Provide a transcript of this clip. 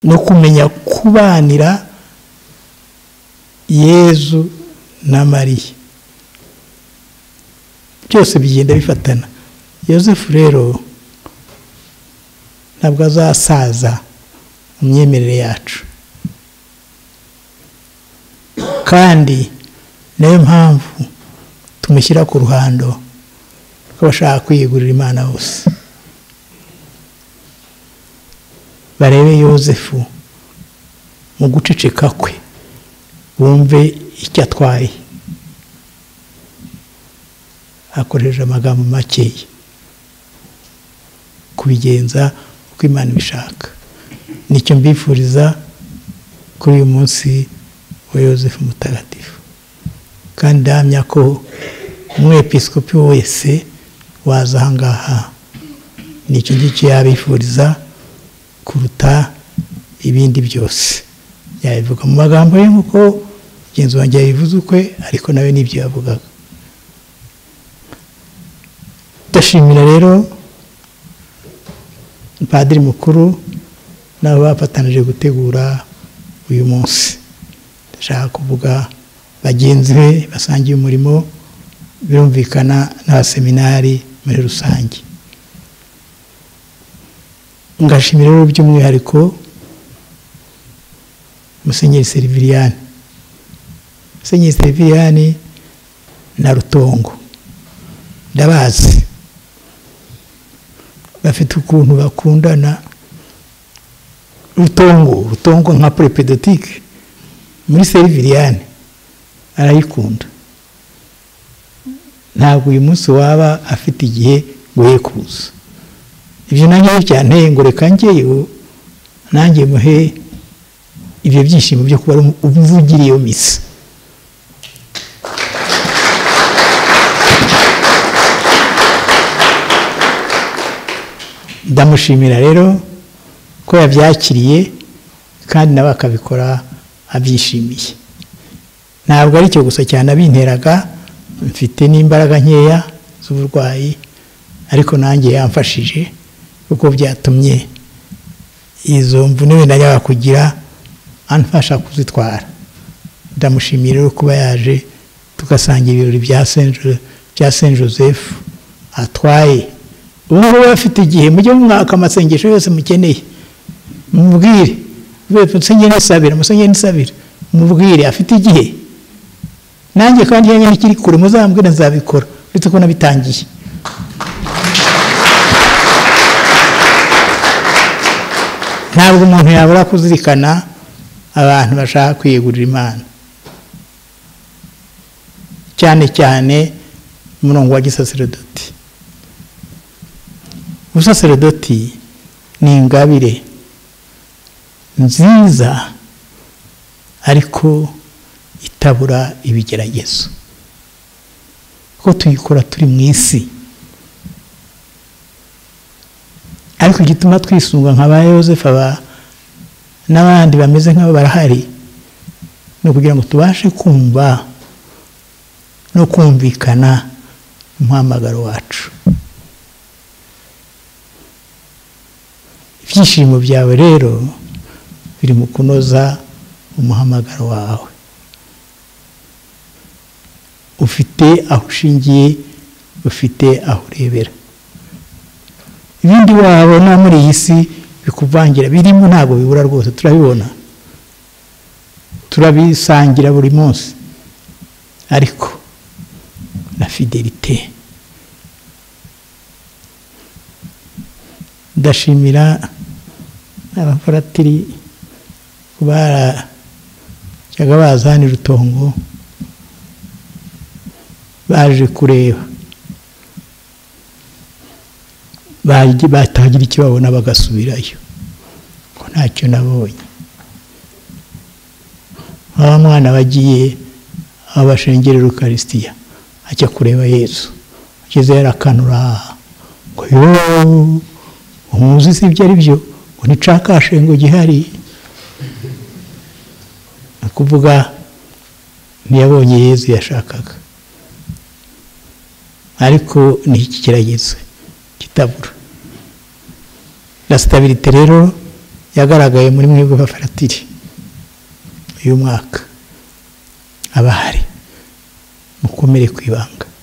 no kumenya kubanira yezu na mariya byose bigenda bifatana yosefu rero ntabwo azasaza mu myemerere yacu kandi niyo mpamvu tumushyira ku ruhando rw'abashaka kwiyegurira imana bose barebe yosefu mu guceceka kwe bumve icyo atwaye akoresheje amagambo makeya kubigenza uko imana ibishaka nicyo mbifuriza kuri uyu munsi wa yosefu mutagatifu kandi ndahamya ko umwepisikopi wese waza ahangaha nicyo ngicyo yabifuriza kuruta ibindi byose yabivuga mu magambo ye nk'uko mugenzi wanjye yabivuze ukwe ariko nawe n'ibyo yavugaga ndashimira rero padiri mukuru nabo bafatanije gutegura uyu munsi ndashaka kuvuga bagenzi be basangiye umurimo birumvikana n'abaseminari muri rusange ngashimira rero by'umwihariko musenyeri seriviriyani musenyeri seriviriyani na rutongo ndabazi bafite ukuntu bakundana rutongo rutongo nka perepedotike muri seriviriyani arayikunda ntabwo uyu munsi waba afite igihe ngo ye kuza ibyo nanjye byanteye ngo reka njyewe nanjye muhe ibyo byishimo byo kuba umuvugire iyo misa ndamushimira rero ko yabyakiriye kandi nawe akabikora abyishimiye ntabwo ari cyo gusa cyane abinteraga mfite n'imbaraga nkeya z'uburwayi ariko nanjye yamfashije kuko byatumye izo mvune wenda njyaga kugira anfasha kuzitwara ndamushimira rero kuba yaje tugasangira ibirori bya saint joseph atwaye ubu ngubu bafite igihe mujye mwaka amasengesho yose mukeneye mubwire musenyeri nisabira musenyeri nisabira mubwire afite igihe nanjye kandi iyo nkiri kure muzambwira nzabikora uretse ko nabitangiye ntabwo umuntu yabura kuzirikana abantu bashaka kwiyegurira imana cyane cyane umurongo wa gisaseredoti ubusaseredoti ni ingabire nziza ariko itabura ibigeragezo kuko tuyikora turi mu isi ariko igituma twisunga nka ba yosefu aba n'abandi bameze nk'abo barahari ni ukugira ngo tubashe kumva no kumvikana umuhamagaro wacu ibyishimo byawe rero biri mu kunoza umuhamagaro wawe ufite aho ushingiye ufite aho urebera ibindi wabona muri iyi si bikuvangira birimo ntabwo bibura rwose turabibona turabisangira buri munsi ariko na fidelite ndashimira abaparatiri barajyaga baza hano rutongo baje kureba batagira icyo babona bagasubirayo ngo ntacyo nabonye nk'aba mwana bagiye aho bashengerera ukarisitiya ajya kureba yesu ageze yarakanura ngo yooo umuzi si ibyo ari byo ngo nticakashe ngo gihari ni ukuvuga ntiyabonye yezu yashakaga ariko ni iki kirageze kitabura na sitabirite rero yagaragaye muri mwebwe bafaratiri uyu mwaka abahari mukomere ku ibanga